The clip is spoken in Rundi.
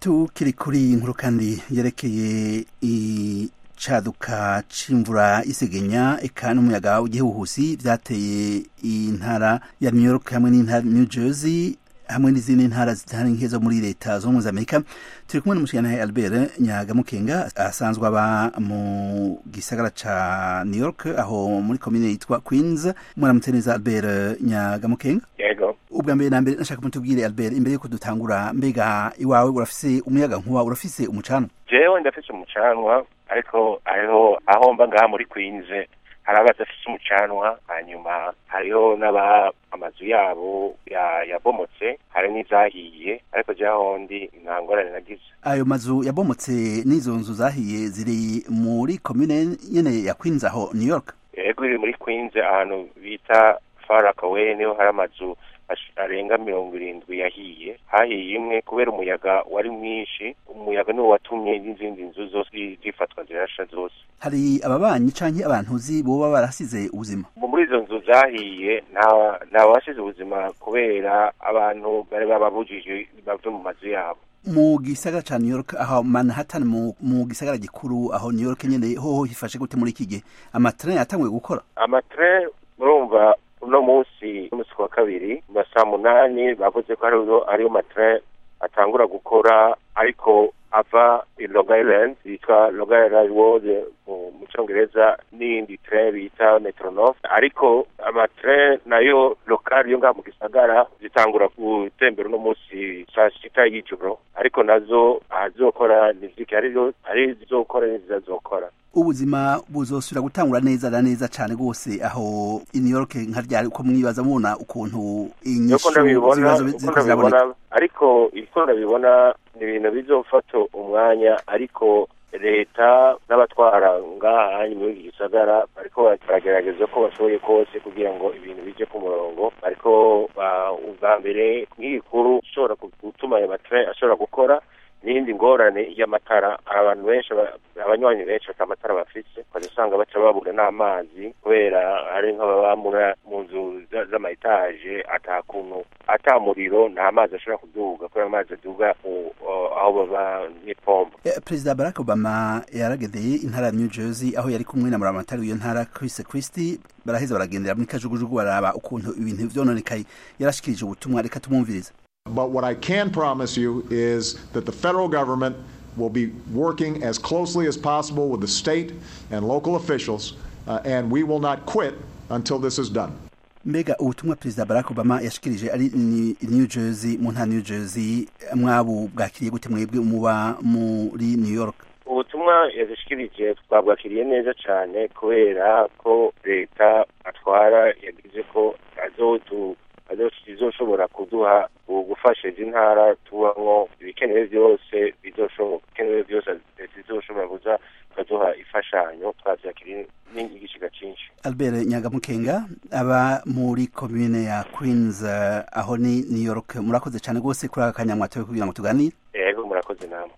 tukiri kuri iyi nkuru kandi yerekeye icaduka c'imvura isegenya eka n'umuyaga w'igihuhusi vyateye intara ya New York hamwe n'intara New Jersey hamwe n'izindi ntara zitari nke zo muri leta zo muri Amerika turi kumwe n'umushikirantahe Albert Nyagamukenga asanzwe aba mu gisagara ca New York aho muri komine yitwa Queens mwaramutse neza Albert Nyagamukenga yego ubwa mbere na mbere nashaka mutubwire Albert imbere yuko dutangura mbega iwawe urafise umuyaga nkuba urafise umucanwa jewe ndafise umucanwa ariko hariho aho mba ngaha muri Queens hari abadafise umucanwa hanyuma hariho n'aba amazu yabo yabomotse hari n'izahiye ariko jewe ahondi nta ngorane nagize ayo mazu yabomotse n'izo nzu zahiye ziri muri komine nyene ya Queens aho New York yego iri muri Queens ahantu bita Far Rockaway niho hari amazu arenga mirongo irindwi yahiye hahiye imwe kubera umuyaga wari mwinshi umuyaga niwo watumye n'izindi nzu zose zifatwa zirasha zose hari ababanyi canke abantu uzi boba barasize ubuzima muri izo nzu zahiye nta nta wasize ubuzima kubera abantu bari bababujije bave mu mazu yabo mu gisagara ca New York aho Manhattan mu, mu gisagara gikuru aho New York nyene hoho hifashe gute muri iki gihe amatrain yatanguye gukora amatrain murumva uno munsi umunsi wa kabiri mu saa munani bavuze ko ariyo ariyo matrain atangura gukora ariko ava i Long Island yitwa Long Island Road mu cyongereza n'iyindi train bita Metronorth ariko amatrain nayo lokal yo ngaha mu gisagara zitangura gutembera uno munsi saa sita y'ijoro ariko nazo azokora niziki arizo ari zizokora n'izizazokora ubuzima buzosubira gutangura neza na neza cane gose aho i New York nka ryari uko mwibaza mubona ukuntu inyishu z'ibibazo ziriko ziraboneka ariko iko ndabibona ni ibintu bizofata umwanya ariko leta n'abatwara ngaha muri iki gisagara bariko baragerageza ko bashoboye kose kugira ngo ibintu bije ku murongo ariko ubwa mbere nk'igikuru ishobora gutuma ayo matara ashobora gukora n'iyindi ngorane y'amatara abantu benshi abanywanyi benshi ata matara bafise ukaza usanga baca babura n'amazi kubera hari nk'ababa mu nzu z'amayetaje ata kuntu ata muriro nta mazi ashobora kuduga kubera amazi aduga aho baba n'ipombo perezida barack obama yaragendeye intara ya new jersey aho yari kumwe na muramatari w'iyo ntara chris christie baraheza baragendera muri kajugujugu baraba ukuntu ibintu vyononekaye yarashikirije ubutumwa reka tumwumvirize But what I can promise you is that the federal government will be working as closely as possible with the state and local officials, uh, and we will not quit until this is done. mbega ubutumwa perezida barack obama yashikirije ari new jersey mu ntara new jersey mwabu bwakiriye gute mwebwe muba muri new york ubutumwa yazishikirije twabwakiriye neza cyane kubera ko leta atwara yagize ko azotu bizoshobora kuduha gufasha izi ntara tubamwo ibikenewe byose bikenewe byose bizoshobora kuza tukaduha imfashanyo twavyakiriye n'igishiga cinshi albert nyagamukenga aba muri komine ya queens uh, aho ni new york murakoze cyane rwose kuri aka kanyamwatowe kugira ngo tuganire yego murakoze namwe